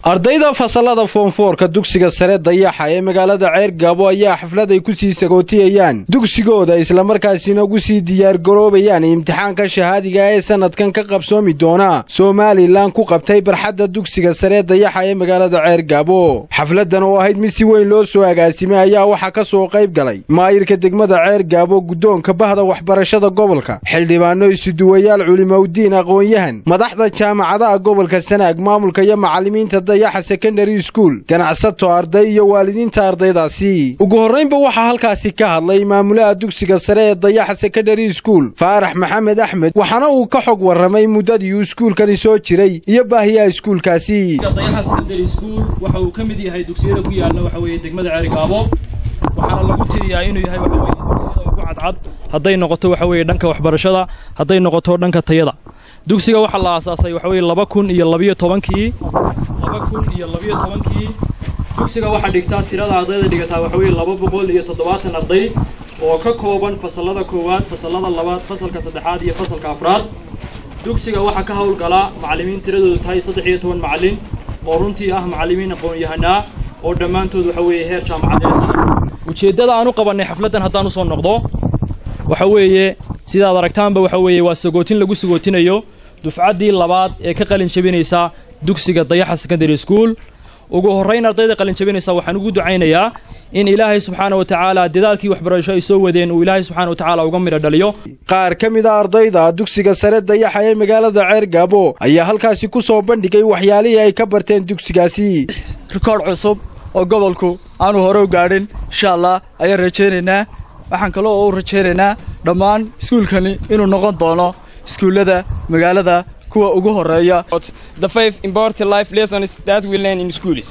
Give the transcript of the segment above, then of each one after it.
ardayda fasalada foonfoorka dugsiga sare dayaxa ee magaalada ceer gaabo ayaa xaflad ay ku sii sagootiyayaan dugsigooda islamarkaasina ugu sii diyaargaroobayaan imtixaanka shahaadiga ee sanadkan ka qabsoomi doona somalilan ku qabtay barxadda dugsiga sare dayaxa ee magaalada ceer gaabo xafladan oo ahayd mid si weyn loo soo agaasimay ayaa waxaa ka soo qayb galay maayirka degmada ceer gaabo guddoonka bahda waxbarashada gobolka xildhibaano isuduwayaal culimowdiin aqoon-yahan madaxda jaamacadaha gobolka sanaag maamulka iyo macallimiinta dayaxa secondary school ganacsato arday iyo waalidiinta ardaydaasi ugu horraynba waxaa halkaasi ka hadlay maamulaha dugsiga sare ee dayaxa secondary school faarax maxamed axmed waxaana uu ka xog warramay muddadii uu iskuulkani soo jiray iyo baahiyaha iskuulkaasi dayaxa secondary school waxa uu ka mid yahay dugsiyada ku yaalla waxa weeye degmada ceerigaabo waxaana lagu tiriyaa inuu yahay waxa weeye dugsiyada ugu cadcad hadday noqoto waxa weeye dhanka waxbarashada hadday noqoto dhanka tayada dugsiga waxaa la aasaasay waxa weeye laba kun iyo labiyo tobankii laba kun iyo labiyo tobankii dugsiga waxaa dhigtaa tirada ardayda dhigataa waxa weeye laba boqol iyo toddobaatan arday oo ka kooban fasallada koowaad fasallada labaad fasalka saddexaad iyo fasalka afraad dugsiga waxaa ka howlgala macallimiin tiradoodu tahay saddex iyo toban macallin oo runtii ah macallimiin aqoon-yahanaa oo dhammaantood waxa weeye heer jaamacadeed ah ujeeddada aan u qabannay xafladdan haddaan u soo noqdo waxa weeye sidaad aragtaanba waxa weeye waa sagootin lagu sagootinayo dufcaddii labaad ee ka qalin jabinaysa dugsiga dayaxa secondary school ugu horrayn ardayda qalin jabinaysa waxaan ugu ducaynayaa in ilaahay subxaana wa tacaala dadaalkii waxbarasho ay soo wadeen uu ilaahay subxaana wa tacaala uga midho dhaliyo qaar ka mid a ardayda dugsiga sare dayaxa ee magaalada ceer gaabo ayaa halkaasi ku soo bandhigay waxyaalihii ay ka barteen dugsigaasi rikoodh cusub oo gobolku aanu hore u gaadhin insha allah ayaan rajaynaynaa waxaan kaloo u rajaynaynaa dhammaan iskuulkani inuu noqon doono iskuullada magaalada kuwa ugu horeeya the five important life lessons that we learn in schools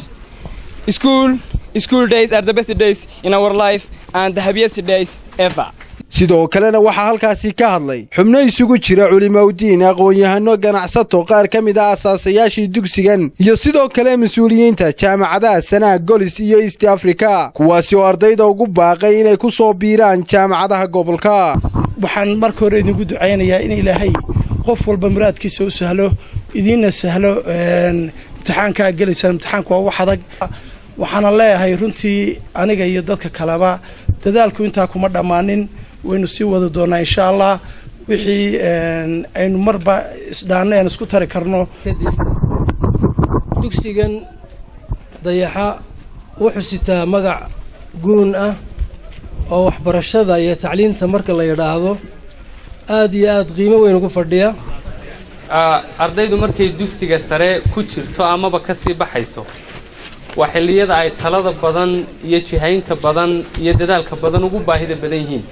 school school days are the best days in our life and the happiest days ever sidoo kalena waxaa halkaasi ka hadlay xubno isugu jira culimowdiin aqoon-yahano ganacsato qaar ka mid ah asaasayaashii dugsigan iyo sidoo kale mas-uuliyiinta jaamacadaha sanaag golis iyo east africa kuwaasi oo ardayda ugu baaqay inay ku soo biiraan jaamacadaha gobolka waxaan marka hore idinku ducaynayaa in ilaahay qof walba muraadkiisa u sahlo idiinna sahlo imtixaankaa gelaysaan imtixaanku waa wax adag waxaana leeyahay runtii aniga iyo dadka kaleba dadaalku intaa kuma dhammaanin waynu sii wadi doonaa insha allah wixii aynu marba isdhaanna aan isku tari karno kadib dugsigan dayaxa wuxuu sitaa magac guun ah oo waxbarashada iyo tacliinta marka la yidhaahdo aad iyo aad qiimo weyn ugu fadhiya ardaydu markay dugsiga sare ku jirto amaba ka sii baxayso waa xilliyada ay talada badan iyo jihaynta badan iyo dadaalka badan ugu baahida badan yihiin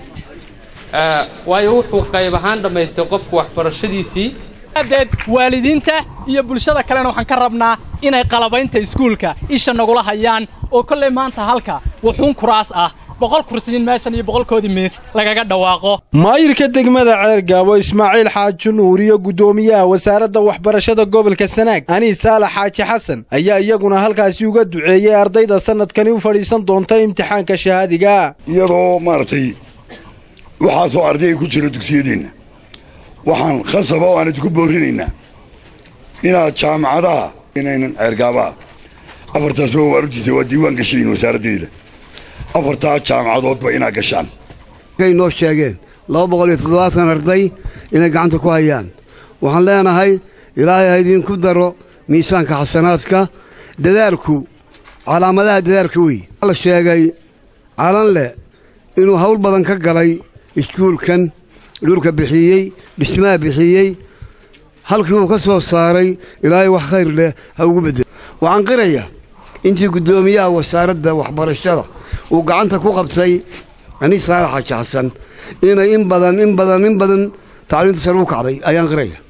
waayo wuxuu qayb ahaan dhammaystay qofku waxbarashadiisii adeed waalidiinta iyo bulshada kalena waxaan ka rabnaa inay qalabaynta iskuulka isha nagula hayaan oo kollay maanta halka wuxuun kuraas ah boqol kursiyin meeshan iyo boqolkoodii miis lagaga dhawaaqo maayirka degmada ceer gaabo ismaaciil xaaji nuur iyo guddoomiyaha wasaaradda waxbarashada gobolka sanaag aniis saalax xaaji xasan ayaa iyaguna halkaasi uga duceeyey ardayda sannadkani u fadhiisan doonta imtixaanka shahaadiga iyadoo maaragtay waxaasoo ardayga ku jira dugsiyadeenna waxaan khasaba oo aan idinku boorinaynaa inaad jaamacadaha inaynan ceergaabaha afartaas waa waarugtiisa waa diiwaan gashayin wasaaraddeeda afartaa jaamacadoodba inaad gashaan kay noo sheegeen laba boqol iyo toddobaatan arday inay gacanta ku hayaan waxaan leenahay ilaahay ha idiinku daro miisaanka xasanaadka dadaalku calaamadaha dadaalka wey la sheegay calanleh inuu hawl badan ka galay iskuulkan dhulka bixiyey dhismaha bixiyey halkii uu ka soo saaray ilaahay wax khayr leh ha ugu beddel waxaan qiraya intii guddoomiyaha wasaaradda waxbarashada uu gacanta ku qabtay aniis saalax xaaji xasan inay in badan in badan in badan tacliinta sare u kacday ayaan qiraya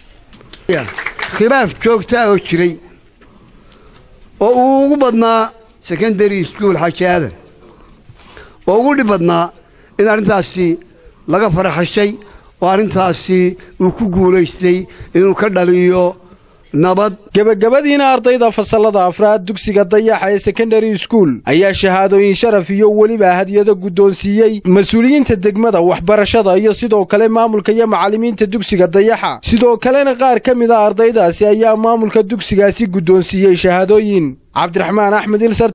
khilaaf joogtaa oo jiray oo uu ugu badnaa secondary school xaaji aadan oo ugu dhib badnaa in arrintaasi laga faraxashay oo arrintaasi uu ku guulaystay inuu ka dhaliyo nabad gebagabadiina ardayda fasallada afraad dugsiga dayaxa ee secondary school ayaa shahaadooyin sharaf iyo weliba hadiyado guddoonsiiyey mas-uuliyiinta degmada waxbarashada iyo sidoo kale maamulka iyo macallimiinta dugsiga dayaxa sidoo kalena qaar ka mid a ardaydaasi ayaa maamulka dugsigaasi guddoonsiiyey shahaadooyin cabdiraxmaan axmed ilsar